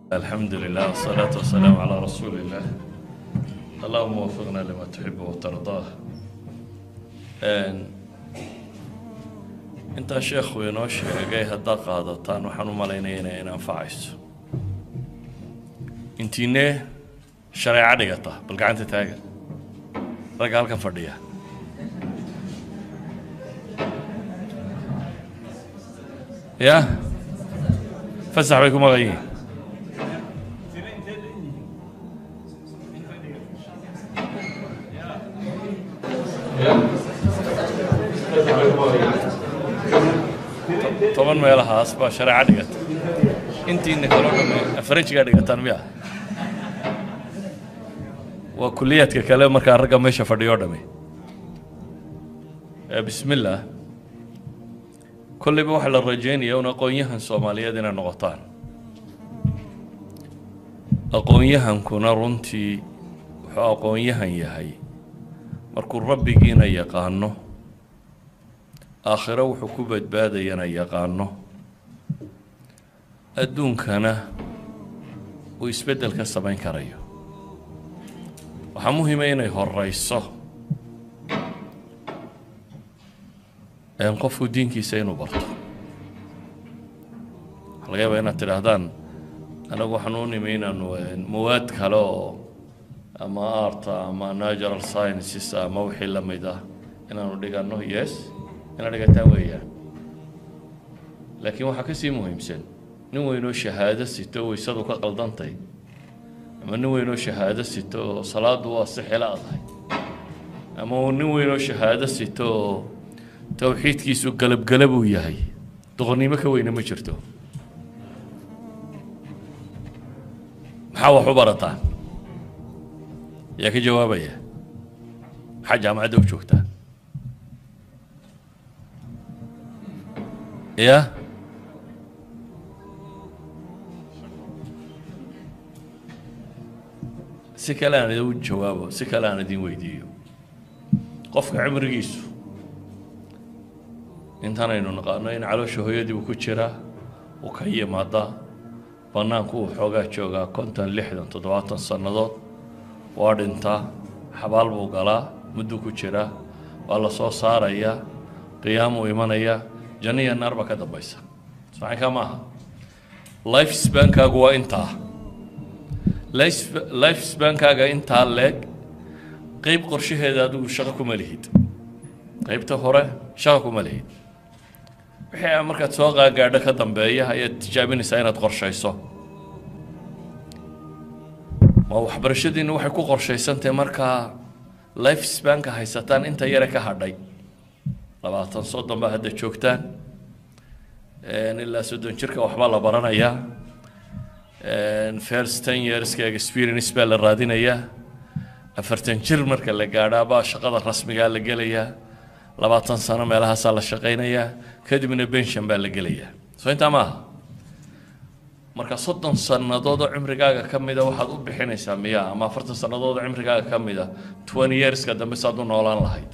الحمد لله والصلاة والسلام على رسول الله اللهم وفقنا لما تحب وترضاه intaa sheekhu inoo sheegay haddaad qaadataan waxaan u malaynaya inay in anfacayso intiinee shareeco dhigata bal gacanta taaga ragga halkan fadhiya ya fasax bay ku maqan yihiin toban meelahaas baa shareeco dhigata intiina kaloo dhamme faranjigaa dhigataan miya waa kuliyaadka kale markaa ragga meesha fadhiyo dhamme bismi illaah kolleyba waxaa la rajeynaya un aqoon-yahan soomaaliyeed inay noqotaan aqoon-yahankuna runtii wuxuu aqoon-yahan yahay markuu rabbigiina yaqaano aakhiro wuxuu ku badbaadayana yaqaano adduunkana uu isbeddel ka samayn karayo waxaa muhiima inay horeyso qofku diinkiisa inuu barto waxaa laga yaabaa inaad tidhaahdaan anagu waxaan u nimi inaanu mawaad kale oo ama arta ama natural sciences ama wixii la mid ah inaanu dhigano yes inaad dhigataan weeyaan laakiin waxaa ka sii muhiimsan nin weynoo shahaado sito waysadu ka qaldantay ama nin weynoo shahaado sito oo salaadu waa si xila adahay ama nin weynoo shahaado sito oo towxiidkiisu galabgalab uu yahay doqonnimo ka weyne ma jirto maxaa wax u barataan yaa ka jawaabaya maxaa jaamacadda u joogtaa ya si kale aan idin jawaabo si kale aan idin weydiiyo qofka cimrigiisu intanaynu naqaano in caloosha hooyadii uu ku jiraa uu ka yimaada bannaanku uu xoogaa joogaa konton lixdan toddobaatan sannadood waa dhintaa xabaal buu galaa mudduu ku jiraa waa la soo saarayaa qiyaamuu imanayaa janno iyo naar baa ka dambaysa saxinkaa maaha life spankaagu waa intaa life spankaaga intaa leeg qeyb qorshaheeda adigu shaqo kuma lihid qeybta hore shaqo kuma lihid wixii markaad soo qaagaadho ka dambeeya ayaad tijaabinaysaa inaad qorshayso ma waxbarashadiina waxay ku qorshaysantahay markaa life spanka haysataan inta yare ka hadhay labaatan soddon baa hadda joogtaan ilaa soddon jirka waxbaa la baranayaa first ten yearska experience baa la raadinayaa afartan jir marka la gaadhaabaa shaqada rasmigaa la gelayaa labaatan sano meelahaasaa la shaqaynayaa kadibna bension baa la gelayaa soo intaa maaha marka soddon sannadood oo cimrigaaga ka mida waxaad u bixinaysaa miya ama afartan sannadood oo cimrigaaga ka mida twenty yearska dambe saad u noolaan lahayd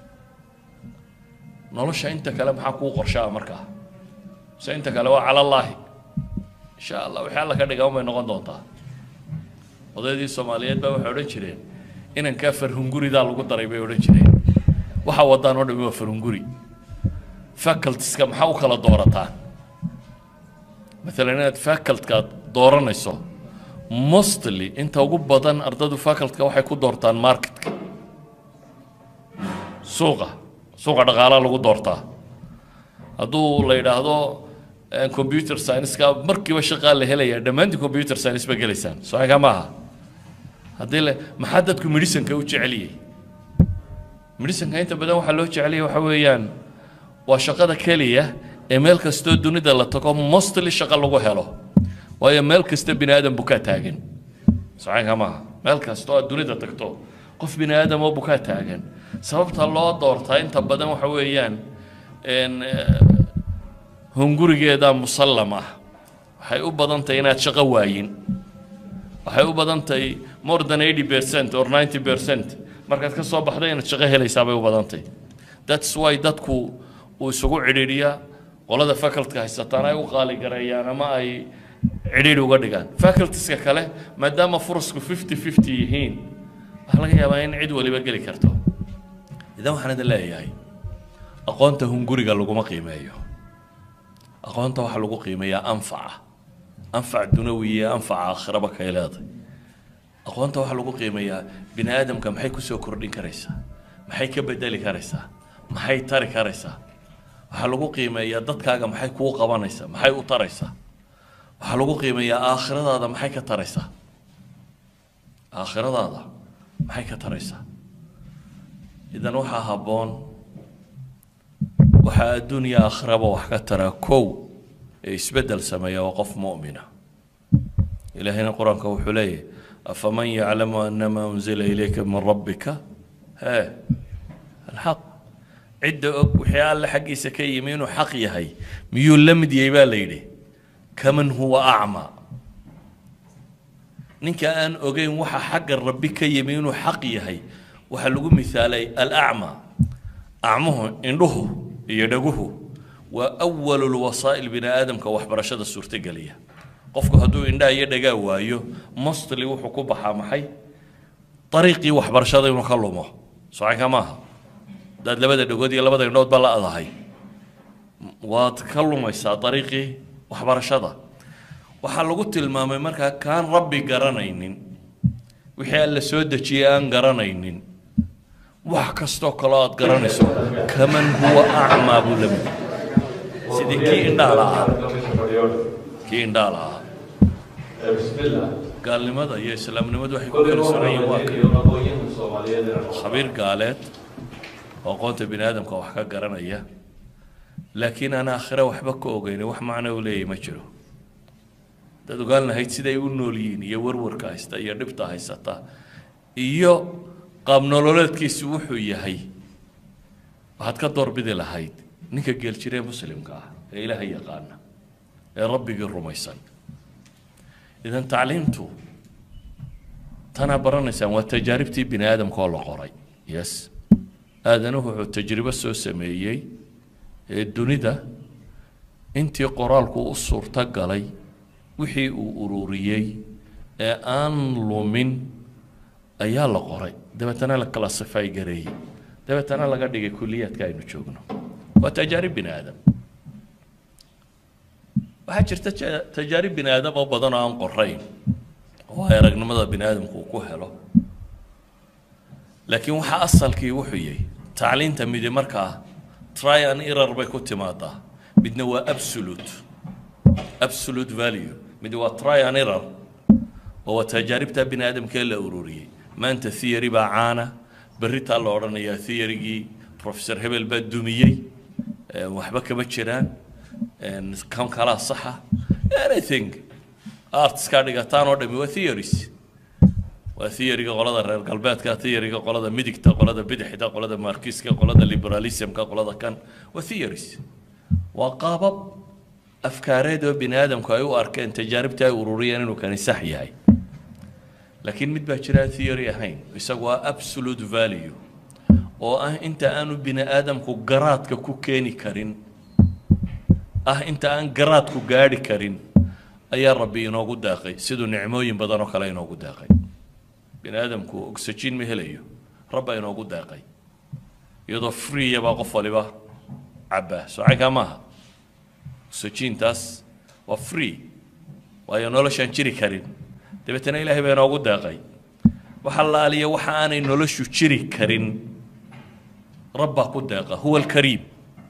nolosha inta kale maxaa kuu qorshaa markaa se inta kale waa calallaahi insha allah wixii alla ka dhiga unbay noqon doontaa odaydii soomaaliyeed baa waxay odhan jireen inankaa farhunguridaa lagu daray bay odhan jireen waxaa wadaan oo dhami waa farhunguri facultiska maxaa u kala doorataan maalan inaad facultkaad dooranayso mostly inta ugu badan ardaydu facultka waxay ku doortaan marketka suuqa suuqa dhaqaalaa lagu doortaa hadduu la yidhaahdo computer science-ka markiiba shaqaa la helayaa dhammaantii computer science ba gelaysaan soakaa maaha haddii le maxaa dadku medhisanka u jeceliyey medhisanka inta badan waxaa loo jeceliyay waxa weeyaan waa shaqada keliya ee meel kastoo dunida la tago mostly shaqo lagu helo waayo meel kasta bini aadam bukaa taagan socaanka maaha meel kastoo aad dunida tagto qof bini aadam oo bukaa taagan sababta loo doortaa inta badan waxa weeyaan hungurigeeda musallam ah waxay u badan tahay inaad shaqo waayin waxay u badan tahay more than eighty percent or ninety percent markaad ka soo baxda inaad shaqo helaysaa bay u badan tahay that's why dadku uu isugu cidhiidhiyaa qolada facultka haysataan ay u qaali gareeyaan ama ay cidhiidhi uga dhigaan facultieska kale maadaama furasku fifty fifty yihiin waxaa laga yaabaa in cid waliba geli karto idan waxaan idin leeyahay aqoonta hunguriga laguma qiimeeyo aqoonta waxaa lagu qiimeeyaa anfaca anfac dunawi iyo anfaca aakhiraba kay leedahay aqoonta waxaa lagu qiimeeyaa bini aadamka maxay kusoo kordhin karaysaa maxay ka bedeli karaysaa maxay tari karaysaa waxaa lagu qiimeeyaa dadkaaga maxay kuu qabanaysaa maxay u taraysaa waxaa lagu qiimeeyaa aakhiradaada maxay ka taraysaa aakhiradaada maxay ka taraysaa idan waxaa habboon waxaa adduunya aakhiraba wax ka taraa kow ee isbeddel sameeya waa qof mu'mina ilaahayna qur-aanka wuxuu leeyahay afaman yaclamu anama unzila ilayka min rabbika hee alxaq cidda og wixii alle xaggiisa ka yimi inuu xaq yahay miyuu la mid yahay baa la yidhi kaman huwa acmaa ninka aan ogeyn waxa xagga rabbi ka yimi inuu xaq yahay waxaa lagu misaalay alacmaa acmuhu indhuhu iyo dhaguhu waa awalu lwasaa'il bini aadamka waxbarashada suurtogeliya qofku hadduu indhaha iyo dhagaa waayo mostly wuxuu ku baxaa maxay dariiqii waxbarashada inuu ka lumo socanka maaha haddaad labada dhagood iyo labada indhood ba la adahay waad ka lumaysaa dariiqii waxbarashada waxaa lagu tilmaamay markaa kaan rabbi garanaynin wixii alla soo dejiyey aan garanaynin wax kastoo kaloo aad garanayso kaman huwa acmaa buu la mid sidii kii indhaha lahaa kii indhaha lahaa gaalnimada iyo islaamnimadu waxay ku kala sonayiin waa ka khabiir gaaleed oo aqoonta bini aadamka wax ka garanaya laakiin aan aakhire waxba ka ogeyni wax macno u leeyahy ma jiro dad ogaan lahayd siday u nool yihiin iyo warwarka haysta iyo dhibta haysata iyo qaab nololeedkiisu wuxuu yahay waxaad ka doorbidi lahayd ninka geeljiree muslimka ah ee ilaaha yaqaana ee rabbigii rumaysan idan tacliimtu tanaa baranaysaan waa tajaaribtii bini aadamka oo la qoray yes aadanuhu wuxuu tajribo soo sameeyey ee dunida intii qoraalku u suurto galay wixii uu ururiyey ee aan lumin ayaa la qoray dabeetana la classify gareeyey dabeetana laga dhigay kuliyaadka aynu joogno waa tajaarib bini aadam waxaa jirta ja- tajaarib bini aadam oo badan oo aan qorayn oo ay aragnimada bini aadamku uu ku helo laakiin waxa asalkii wuxuu yahay tacliinta midi markaa try and error bay ku timaadaa midna waa absolute absolute value mid waa try and error oo waa tajaaribta bini aadamkee la ururiyey maanta theory baa caana berritaa la odhanayaa theorygii professor hebel baa dumiyey eh, waxba kama jiraan en, kan kalaa saxa anything artskaa dhigataan oo dhami waa theories waa theoryga qolada reer galbeedka theoryga qolada midigta qolada bidixda qolada markiska qolada liberalismka qolada kan waa theories waa qaabab afkaareed oo bini aadamku ay u arkeen tajaaribta ay ururiyeen inuu kani sax yahay laakiin mid baa jira aan theory ahayn isagu waa absolute value oo ah inta aanu bini aadamku garaadka ku keeni karin ah inta aan garaadku gaadhi karin ayaa rabbi inoogu daaqay siduu nicmooyin badan oo kale inoogu daaqay bini aadamku oxygen ma helayo rabba inoogu daaqay iyadoo freeya baa qof waliba cabbaa socankaa maaha oxygentaas waa free waayo noloshaan jiri karin dabeetana ilaahay baa inoogu daaqay waxa laaliya waxa aanay noloshu jiri karin rabbaa ku deeqa huwa alkariim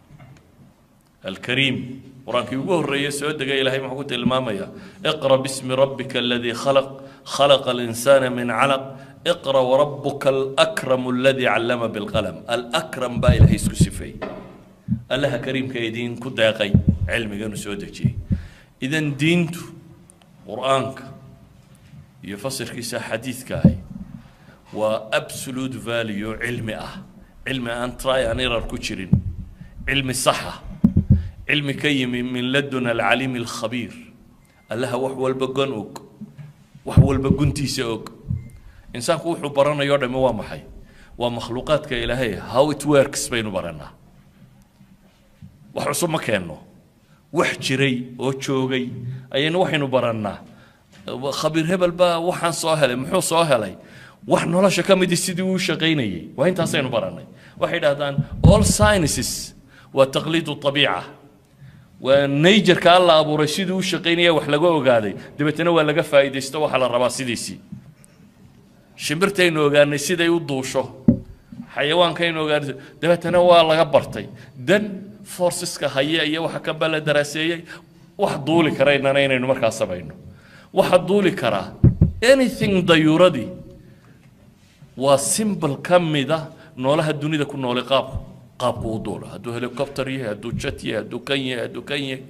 alkariim qur-aankii ugu horreeyey soo degay ilaahay muxuu ku tilmaamayaa iqra bismi rabbika aladii khalaq khalaqa alinsaana min calaq iqra warabuka alakramu aladii callama bilqalam alakram baa ilaahay isku sifeeyey allaha kariimka idiin ku deeqay cilmiganu soo dejiyey idan diintu qur-aanka iyo fasirkiisa xadiidka ahi waa absolute value cilmi ah cilmi aan try and error ku jirin cilmi saxa cilmi ka yimi min ladun alcaliimi alkhabiir allaha wax walba gon og wax walba guntiisa og insaanku wuxuu baranayo o dhami waa maxay waa makhluuqaadka ilaahay how it works baynu baranaa wax cusub ma keenno wax jiray oo joogay ayaynu waxaynu barannaa khabiir hebel baa waxaan soo helay muxuu soo helay wax nolosha ka midi sidii uu shaqaynayay waa intaasaynu barannay waxay dhahdaan all sciences waa taqliidu abiica waa najerka alla abuuray sidii u shaqaynaya wax laga ogaaday dabeetana waa laga faa'iidaysto waxaa la rabaa sidiisii shimbirtaynu ogaanay siday u duusho xayawaankaynu ogaanay dabeetana waa laga bartay dan forceska haya iyo waxa ka bala daraaseeyey wax duuli karaynana inaynu markaa samayno waxa duuli karaa anything dayuuradii waa simbol ka mida noolaha dunida ku noolay qaabku qaabku u duulo hadduu helicopter yahay hadduu jet yahay hadduu kan yahay hadduu kan yahay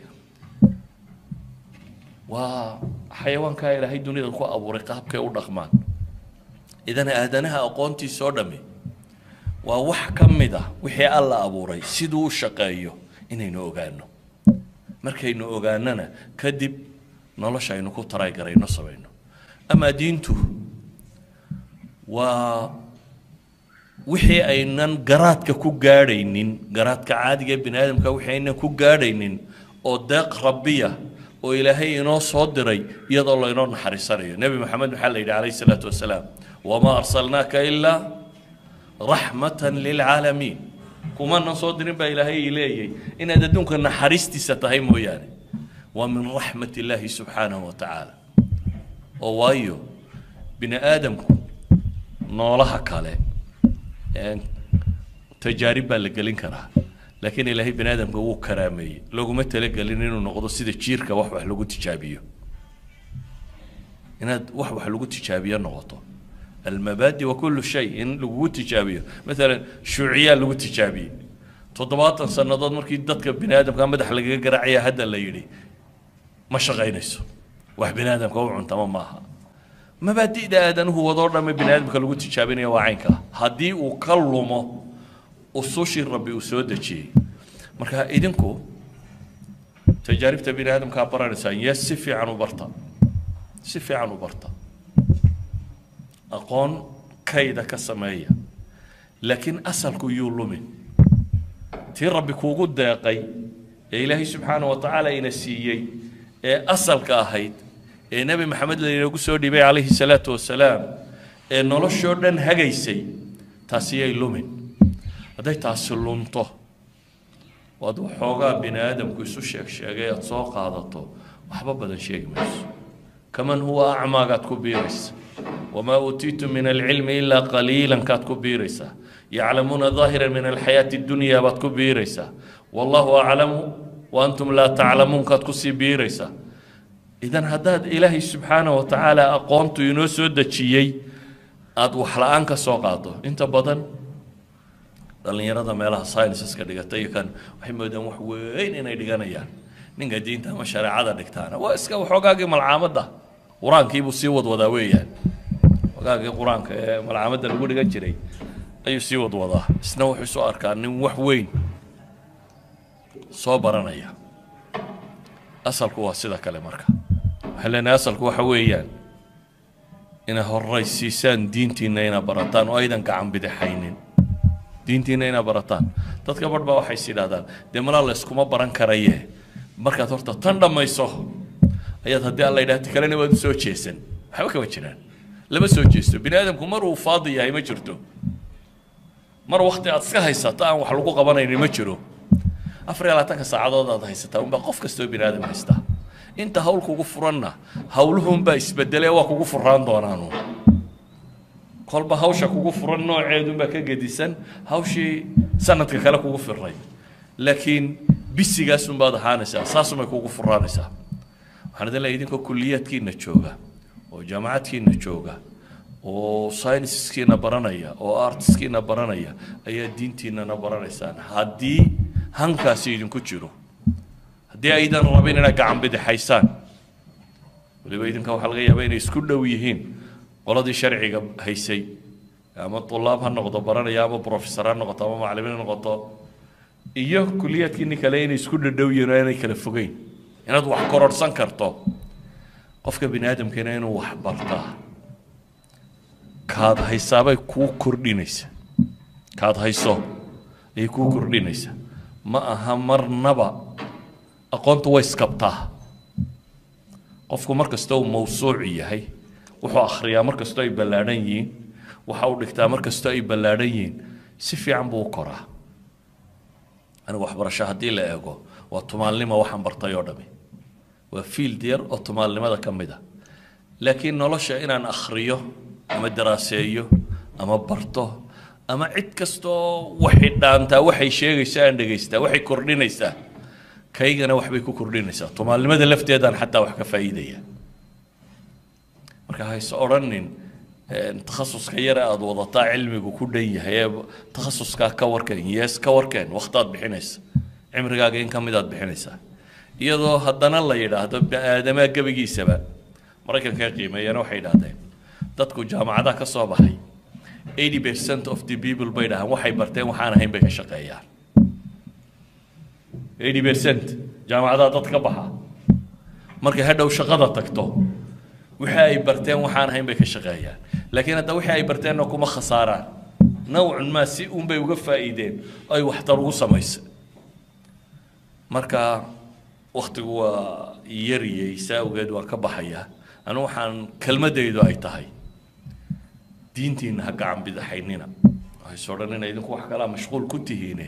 waa xayawaankaa ilaahay dunida ku abuuray qaabkay u dhaqmaan idan aadanaha aqoontiisa oo dhammi waa wax ka mid ah wixii alla abuuray siduu u shaqeeyo inaynu ogaano markaynu ogaanana kadib nolosha aynu ku taraygarayno samayno amaa diintu waa wixii aynan garaadka ku gaadhaynin garaadka caadiga ee bini aadamka wixii aynan ku gaadhaynin oo deeq rabbiya oo ilaahay inoo soo diray iyadoo laynoo naxariisanayo nebi maxamed maxaa la yidhi calayhi salaatu wasalaam wamaa arsalnaaka ilaa raxmatan lilcaalamiin kumanan soo dirin baa ilaahay leeyay inaad adduunka naxariistiisa tahay mooyaane waa min raxmat illaahi subxaanahu wa tacaala oo waayo bini aadamku noolaha kale tajaarib baa la gelin karaa laakiin ilaahay bini aadamka wuu karaameeyey laguma talagelin inuu noqdo sida jiirka wax wax lagu tijaabiyo inaad wax wax lagu tijaabiyo noqoto almabaadi wa kullu shay in lagugu tijaabiyo maalan shuuciyaa lagu tijaabiyey toddobaatan sannadood markii dadka bini aadamka madax lagaga garaacaya hadda la yidhi ma shaqaynayso wax bini aadamka u cuntama maaha mabaadi'da aadanuhu wadoo dhamme bini aadamka lagu tijaabinaya waa caynka haddii uu ka lumo usushii rabbi uu soo dejiyey marka idinku tajaaribta bini aadamkaa baranaysaan yes si fiican u barta si fiican u barta aqoon kayda ka sameeya laakiin asalku yuu lumin tii rabbi kuugu deeqay ee ilaahay subxaana wa tacaala ina siiyey ee asalka ahayd ee nebi maxamed lainoogu soo dhibay calayhi salaatu wasalaam ee noloshoo dhan hagaysay taasi yay lumin hadday taasi lunto waad waxoogaa bini aadamku isu sheeg sheegay aad soo qaadato waxba badan sheegi mayso kaman huwa acmaagaad ku biiraysa wamaa uutiitu min alcilmi ilaa qaliilan kaad ku biiraysaa yaclamuuna daahira min alxayaati dunya baad ku biiraysaa wallahu aclamu wa antum laa taclamuun kaad kusii biiraysaa idan haddaad ilaahay subxaanahu wa tacaala aqoontu inoo soo dejiyey aada wax la-aan ka soo qaado inta badan dhallinyarada meelaha scienceska dhigata iyo kan waxay moodaan wax weyn inay dhiganayaan ninka diinta ama shareecada dhigtaana waa iska waxoogaagii malcaamadda qur-aankiibuu sii wadwadaa weeyaan waxoogaagii qur-aanka ee malcaamadda lagu dhigan jiray ayuu sii wadwadaa isna wuxuu soo arkaa nin wax weyn soo baranaya asalku waa sida kale marka waxaan leenahay asalku waxa weeyaan inay horaysiisaan diintiinna inaa barataan oo aydan gacan bidixaynin diintiinna inaa barataan dadka barh baa waxay is yidhahdaan dee malaa la iskuma baran karaye markaad horta tan dhammayso ayaad haddii alla yidhahti kalena waad u soo jeesan waxba kama jiraan lama soo jeesto bini aadamku mar uu faadi yahay ma jirto mar wakti aad iska haysato aan wax lagu qabanaynin ma jiro afar iyo labaatanka saacadood aad haysataa unbaa qof kastoo bini aadam haystaa inta hawl kugu furanna hawluhunbaa isbedelee waa kugu furaan doonaanu kolba hawsha kugu furan nooceedunbaa ka gedisan hawshii sanadka kale kugu firay laakiin bisigaasunbaad ahaanaysaa saasumay kugu furaanaysaa waxaan idin leeyahay idinkoo kulliyaadkiina jooga oo jaamacadkiina jooga oo scienceskiina baranaya oo artiskiina baranaya ayaa diintiinana baranaysaan haddii hankaasi idinku jiro haddii aydan rabin inaad gacan bidixaysaan waliba idinka waxaa laga yaabaa inay isku dhow yihiin qoladii sharciga haysay ama tulaab ha noqdo baranaya ama professor ha noqoto ama macallimiin ha noqoto iyo kuliyaadkiini kale inay isku dhadhow yihiin oo inay kala fogeyn inaad wax kororhsan karto qofka bini aadamkeena inuu wax bartaa kaad haysaabay kuu kordhinaysa kaad hayso ayay kuu kordhinaysa ma aha marnaba aqoontu way iskabtaa qofku mar kasta uu mawsuuc yahay wuxuu akhriyaa mar kastoo ay ballaadhan yihiin waxa uu dhigtaa mar kastoo ay ballaadhan yihiin si fiican buu u koraa anigu waxbarasho haddii la eego waa tumaalnimo waxaan bartay oo dhami waa field yar oo tumaalnimada ka mid a laakiin nolosha inaan akhriyo ama daraaseeyo ama barto ama cid kastoo waxay dhaantaa waxay sheegaysaa aan dhegaystaa waxay kordhinaysaa kaygana waxbay ku kordhinaysaa tumaalnimada lafteedaan xataa wax ka faa'iidaya marka hayse odhanin takhasuska yare aada wadataa cilmigu ku dhan yahay ee takhasuskaa ka warkeen yees ka warkeen wakhtaad bixinaysa cimrigaaga in ka midaad bixinaysaa iyadoo haddana la yidhaahdo bini-aadamaa gebigiisaba maraykanka qiimeeyana waxay yidhahdeen dadku jaamacadaha ka soo baxay eighty percent of the people bay dhahaan waxay barteen waxaan ahayn bay ka shaqeeyaan eighty percent jaamacadaha dad ka baxa markay hadhow shaqada tagto wixii ay barteen waxaan ahayn bay ka shaqeeyaan laakiin hadda wixii ay barteenna kuma khasaaraan nawcun maa si uunbay uga faa'iideen ay waxtar ugu samaysay marka waktigu waa yariyey saa awgeed waan ka baxayaa anu waxaan kelmadaydu ay tahay diintiina ha gacan bidaxaynina waxayse odhanina idinku wax kalaa mashquul ku tihiine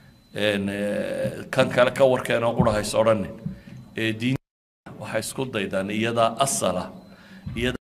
kan kale ka warkeenoo qura hayse odhanin ee diin waxay isku daydaan iyadaa asala iyada